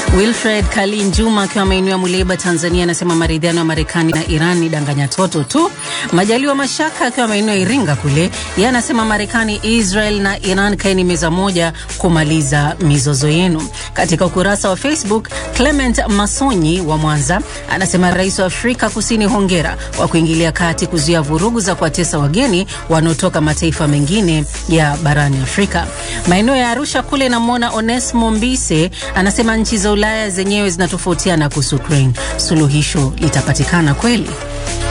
Wilfred Kalin Juma akiwa maeneo ya Muleba, Tanzania, anasema maridhiano ya Marekani na Iran ni danganya toto tu. Majaliwa Mashaka akiwa maeneo ya Iringa kule, yeye anasema Marekani, Israel na Iran kaeni meza moja kumaliza mizozo yenu. Katika ukurasa wa Facebook, Clement Masonyi wa Mwanza anasema rais wa Afrika Kusini, hongera kwa kuingilia kati kuzuia vurugu za kuwatesa wageni wanaotoka mataifa mengine ya barani Afrika. Maeneo ya Arusha kule, namwona Onesmo Mbise anasema nchi za Ulaya zenyewe zinatofautiana kuhusu Ukraine, suluhisho litapatikana kweli?